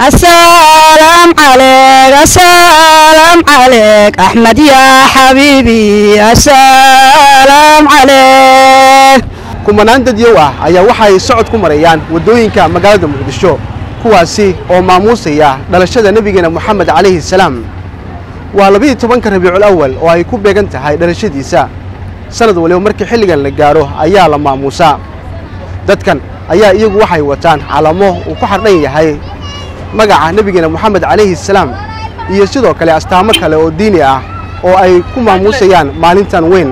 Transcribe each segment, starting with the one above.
السلام عليك السلام عليك أحمد يا حبيبي السلام عليك kumanaan dadyow ah ayaa waxa ay socod ku marayaan waddooyinka magaalada muqdisho kuwaasi oo maamuusaya dhalashada nebigeena moxamed calayhi salaam waa labiiyo tobanka rabiicul awal oo ay ku beegan tahay dhalashadiisa sanad waliba markii xilligan la gaaro ayaa la maamuusaa dadkan ayaa iyagu waxay wataan calamo uu ku xardhan yahay magaca nebigeena moxamed calayhi salaam iyo sidoo kale astaamo kale oo diini ah oo ay ku maamuusayaan maalintan weyn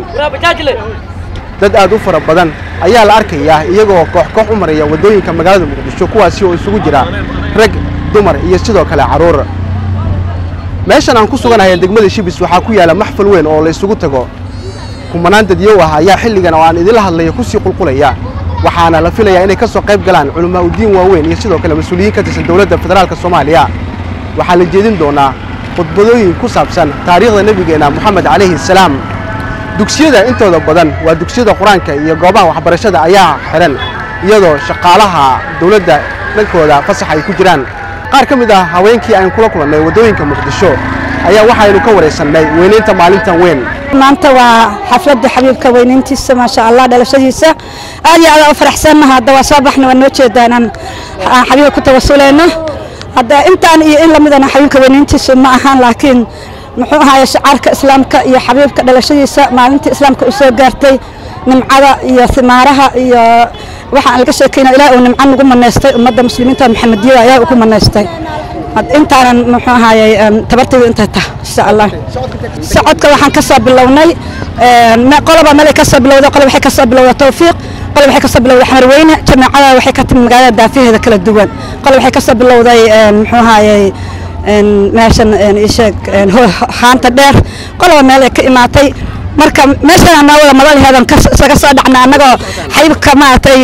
dad aad u fara badan ayaa la arkayaa iyagoo koox koox u maraya waddooyinka magaalada muqdisho kuwaasi oo isugu jira rag dumar iyo sidoo kale carruur meeshan aan ku suganahay degmada shibis waxaa ku yaalla maxfal weyn oo la isugu tago kumanaan dadyow ah ayaa xilligan oo aan idinla hadlaya ku sii qulqulaya waxaana la filayaa inay ka soo qayb galaan culimmaa udiin waaweyn iyo sidoo kale mas-uuliyiin ka tirsan dowladda federaalka soomaaliya waxaa la jeedin doonaa khudbadooyin ku saabsan taariikhda nebigeenna moxamed calayhi salaam dugsiyada intooda badan waa dugsiyada qur-aanka iyo goobaha waxbarashada ayaa xihan iyadoo shaqaalaha dowladda dhankooda fasax ay ku jiraan qaar ka mid ah haweenkii aynu kula kulannay waddooyinka muqdisho ayaa waxaynu ka waraysannay weynaynta maalintan weyn maanta waa xafladda xabiibka weynayntiisa maasha allah dhalashadiisa aad iyo aad u faraxsannaha hadda waa soo baxna waa noo jeedaan aan xabiibka ku tawasulayno hadda intaan iyo in lamidana xabiibka weynayntiisa ma ahaan laakiin muxuu ahaye shacaarka islaamka iyo xabiibka dhalashadiisa maalintii islaamka u soo gaartay nimcada iyo simaaraha iyo waxaan laga sheekayna ilaah uu nimco nagu manaystay ummadda muslimiinta maxamediyada ayaa ugu manaystay intaanan muxuu ahaye tabartaydu intay tah insha allah socodka waxaan ka soo bilownay qoloba meel ay ka soo bilowday qolob waxay ka soo bilowday tawfiiq qolob waxay ka soo bilowday xamarweyne jamaacada waxay ka timi magaalada daafiheeda kala duwan qolob waxay ka soo bilowday muxuu ahaye meeshan isheeg haanta dheer qoloba meel ay ka imaatay marka meeshan anawada madalheedan isaga soo dhacna annagoo xaybka maaragtay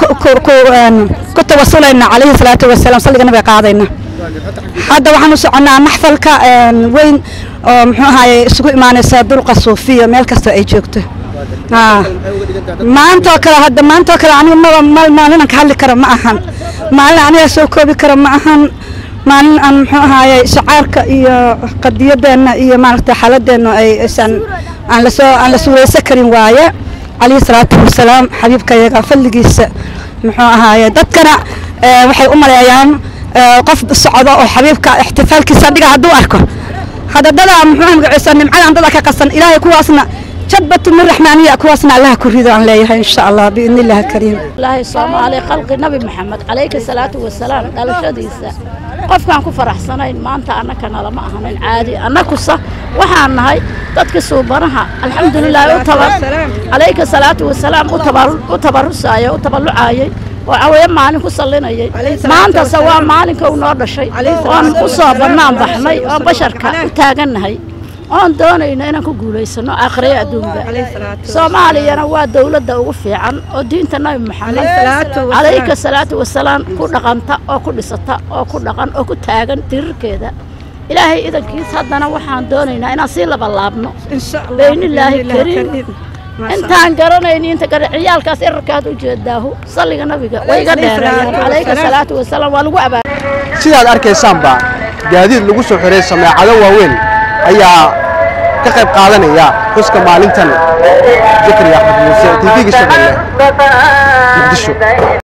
ku tawasulayna calayhi salaatu wasalaam salliga nabiga qaadayna hadda waxaan u soconnaa maxfalka weyn oo muxuu ahaye isugu imaanaysa dulqa suufiya meel kasta ay joogto maantoo kale hadda maantoo kale anigu maba maalinan ka hadli karo ma ahan maalin aniga soo koobi karo ma ahan maalin aan muxuu ahaaye shacaarka iyo qadiyadeenna iyo maaragtay xaaladeenna ay aysan aan lasoo aan la suuraysan karin waaye calayhi salaatu wasalaam xabiibkayaga fadligiisa muxuu ahaaye dadkana waxay u maleeyaan qof socdo oo xabiibka ixtifaalkiisa dhiga hadduu arko hadda dadaa muxuu magaciisa nimcadan dada ka qasan ilaahay kuwaasna jadbatu min raxmaaniya kuwaasna allaha ku rido aan leeyahay insha allah biidni illahi kariim ilaahay soomaali khalqi nabi maxamed calayhi salaatu wasalaam dhalashadiisa qofkaan ku faraxsanayn maanta annaka nalama ahanin caadi annakusa waxaan nahay dadka suubanaha alxamdulilaahi u tabar calayka salaatu wasalaam u tabarusaayay u taballucaayay oo caweeye maalin ku sallinayay maantase waa maalinka uu noo dhashay oon u soo bannaan baxnay oon basharka u taagannahay oon doonayno inaan ku guulaysano aakhiraya adduunba soomaaliyana waa dowladda ugu fiican oo diinta nabi maxamed calayka salaatu wasalaam ku dhaqanta oo ku dhisata oo ku dhaqan oo ku taagan tirirkeeda ilaahay idankiis haddana waxaan doonaynaa inaan sii labalaabno baynillaahi kariim intaan garanayni inta gara ciyaalkaas erarkaad u jeedaahu salliga nabiga way iga dheereeyeen calayka salaatu wasalaam waa lagu abaa sidaad arkaysaanba gaadiid lagu soo xiray sameecado waaweyn ayaa ka qayb qaadanaya xuska maalintan zakariya axmed muuse tv-ga shabeelle muqdisho